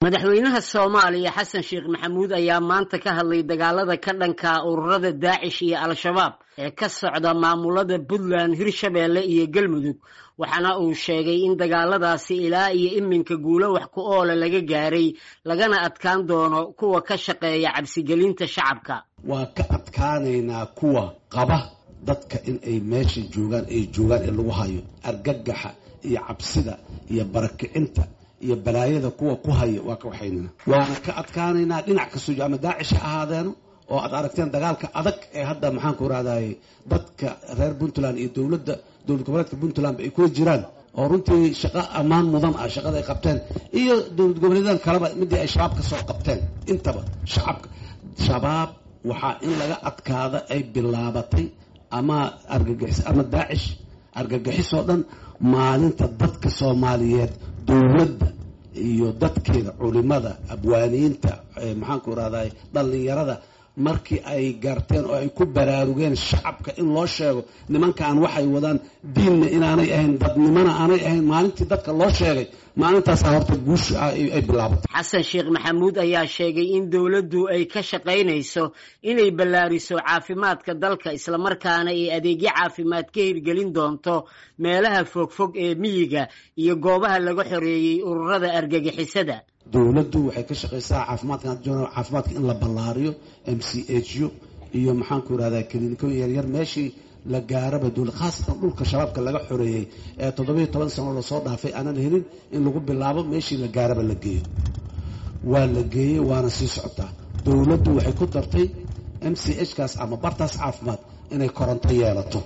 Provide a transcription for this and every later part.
madaxweynaha soomaaliya xasan sheekh maxamuud ayaa maanta ka hadlay dagaalada ka dhanka ururada daacish iyo al-shabaab ee ka socda maamulada puntland hirshabeelle iyo galmudug waxaana uu sheegay in dagaaladaasi ilaa iyo iminka guulo wax ku oola laga gaaray lagana adkaan doono kuwa ka shaqeeya cabsigelinta shacabka waa ka adkaanaynaa kuwa qaba dadka in ay meesha joogaan ay joogaan ee lagu hayo argagaxa iyo cabsida iyo barakicinta iyo balaayada kuwa ku haya waa ka waxaynana waana ka adkaanaynaa dhinac kastoo ama daacish ha ahaadeeno oo aad aragteen dagaalka adag ee hadda maxaanku rahdaye dadka reer puntland iyo dowladda dowlad goboleedka puntlandba ay kula jiraan oo runtii shaqo ammaan mudan ah shaqada ay qabteen iyo dowlad goboleedan kaleba midii ay shabaab ka soo qabteen intaba shacabka shabaab waxaa in laga adkaada ay bilaabatay ama argagixis ama daacish argagixisoo dhan maalinta dadka soomaaliyeed dowladda iyo dadkeeda culimada abwaaniyiinta maxaanku rahday dhallinyarada markii ay garteen oo ay ku baraarugeen shacabka in loo sheego nimankaan waxay wadaan diinna inaanay ahayn dadnimona aanay ahayn maalintii dadka loo sheegay maalintaasa horta guusha ay bilaabatay xasan sheekh maxamuud ayaa sheegay in dowladdu ay ka shaqaynayso inay ballaariso caafimaadka dalka islamarkaana ay adeegyo caafimaad ka hirgelin doonto meelaha fogfog ee miyiga iyo goobaha laga xoreeyey ururada argagixisada dowladdu waxay ka shaqaysaa caafimaadka caafimaadka in la ballaariyo m c h u iyo maxaanku irahdaa kilinikooyin yaryar meeshii la gaaraba dowlad khaasatan dhulka shabaabka laga xoreeyey ee toddobiyo toban sano lasoo dhaafay aanan helin in lagu bilaabo meeshii la gaaraba la geeyo waa la geeyey waana sii socotaa dowladdu waxay ku dartay m c h kaas ama bartaas caafimaad inay koronto yeelato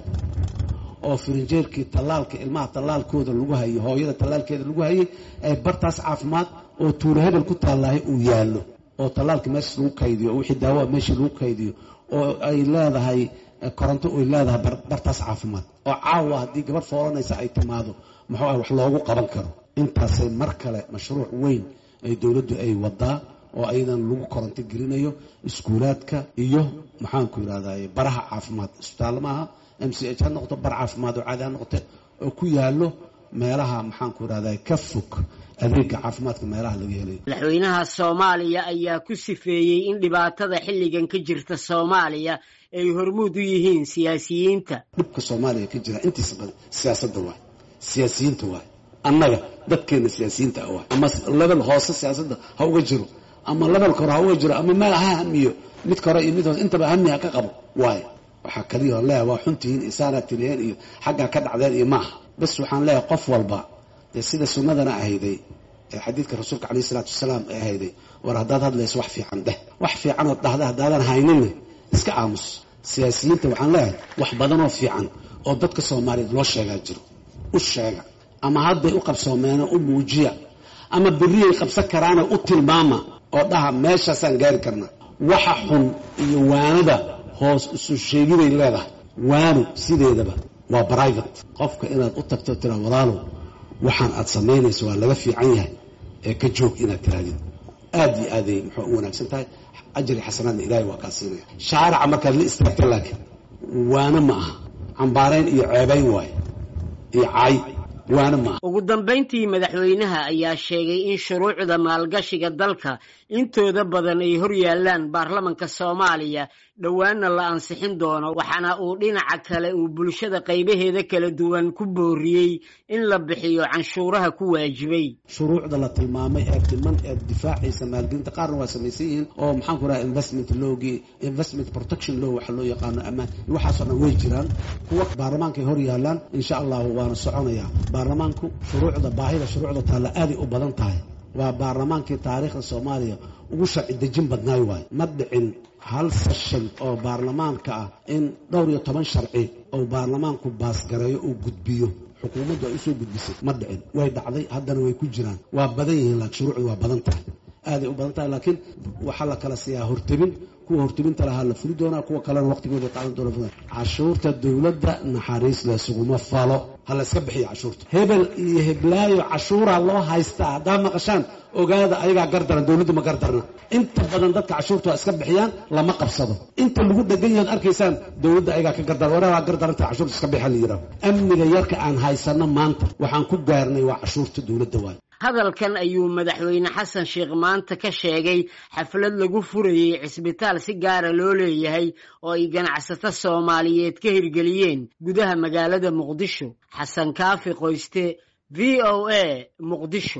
oo firinjeerkii tallaalka ilmaha tallaalkooda lagu hayay hooyada tallaalkeeda lagu hayay ee bartaas caafimaad oo tuulo hebel ku taallahay uu yaallo oo tallaalka meeshaas lagu kaydiyo oo wixii daawoa meeshii lagu kaydiyo oo ay leedahay koronto ay leedahay bartaas caafimaad oo caawa haddii gabadh foolanaysa ay timaado muxuu ah wax loogu qaban karo intaasay mar kale mashruuc weyn ay dowladdu ay wadaa oo ayadan lagu koronto gelinayo iskuulaadka iyo maxaanku yidhahdaye baraha caafimaad isbitaallo maaha m c h ha noqoto bar caafimaad oo caadi ha noqote oo ku yaallo meelaha maxaanku yidhahdaye ka fog adeega caafimaadka meelaha laga helayo madaxweynaha soomaaliya ayaa ku sifeeyey in dhibaatada xilligan ka jirta soomaaliya ay hormuud u yihiin siyaasiyiinta dhibka soomaaliya ka jira intiisa badan siyaasadda waay siyaasiyiinta waay annaga dadkeena siyaasiyiinta ah waay ama lebel hoose siyaasadda ha uga jiro ama lebelka hore ha uga jiro ama meel ha hamiyo midka hore iyo mid hoose intaba hami ha ka qabo waayo waxaa kaliya on leeyahay waa xuntihiin isaanaad tiriyeen iyo xaggaa ka dhacdeen iyo maaha bas waxaan leeyahay qof walba dee sida sunnadana ahayday ee xadiidka rasuulka calayhi isalaatu wasalaam ee ahayday war haddaad hadlayso wax fiican dheh wax fiicanood dhahda haddaadan hayninne iska aamus siyaasiyiinta waxaan leeyahay wax badanoo fiican oo dadka soomaaliyeed loo sheegaa jiro u sheega ama hadday u qabsoomeeno u muujiya ama berriyay qabsan karaana u tilmaama oo dhaha meeshaasaan gaari karnaa waxa xun iyo waanada hoos isu sheegiday leedahay waanu sideedaba waa brivate qofka inaad u tagto tira walaalow waxaan aad samaynayso waa laga fiican yahay ee ka joog inaad tirahdid aad iyo aaday muxuu u wanaagsan tahay ajri xasanaadna ilaahay waa kaa siinaya shaarica markaad la istaagta laakiin waana ma aha cambaarayn iyo ceebayn waaye iyo caay waana ma aha ugu dambayntii madaxweynaha ayaa sheegay in shuruucda maalgashiga dalka intooda badan ay hor yaallaan baarlamanka soomaaliya dhowaanna la ansixin doono waxaana uu dhinaca kale uu bulshada qaybaheeda kala duwan ku booriyey in la bixiyo canshuuraha ku waajibay shuruucda la tilmaamay ee dhiman ee difaacaysa maalgelinta qaarna waa samaysan yihiin oo maxaanku raha investment lowgii investment protection low waxa loo yaqaano amaan waxaasoo dhan way jiraan kuwa baarlamaankay hor yaallaan insha allahu waana soconayaa baarlamaanku shuruucda baahida shuruucda taalla aaday u badan tahay waa baarlamaankii taariikhda soomaaliya ugu sharci dejin badnaay waayo ma dhicin hal seshan oo baarlamaanka ah in dhowr iyo toban sharci oo baarlamaanku baasgareeyo uu gudbiyo xukuumaddu ay usoo gudbisay ma dhicin way dhacday haddana way ku jiraan waa badan yihiin laakiin shuruucdu waa badan tahay aaday u badan tahay laakiin waxaa la kala siiyaa hortebin kuwa hortebinta lahaa la fuli doonaa kuwa kalena waqtigooda qaadan doona cashuurta dowladda naxariis laysuguma falo ha la iska bixiya cashuurta hebel iyo heblaayo cashuuraa loo haystaa haddaa maqashaan ogaada ayagaa gardaran dowladdu ma gardarna inta badan dadka cashuurta waa iska bixiyaan lama qabsado inta lagu dhegan yahood arkaysaan dowladda ayagaa ka gardaran waraa waa gardaranta cashuurta iska bixa la yidhaho amniga yarka aan haysano maanta waxaan ku gaarnay waa cashuurta dowladda waayo hadalkan ayuu madaxweyne xasan sheekh maanta ka sheegay xaflad lagu furayey cisbitaal si gaara loo leeyahay oo ay ganacsato soomaaliyeed ka hirgeliyeen gudaha magaalada muqdisho xasan kaafi qoyste v o a muqdisho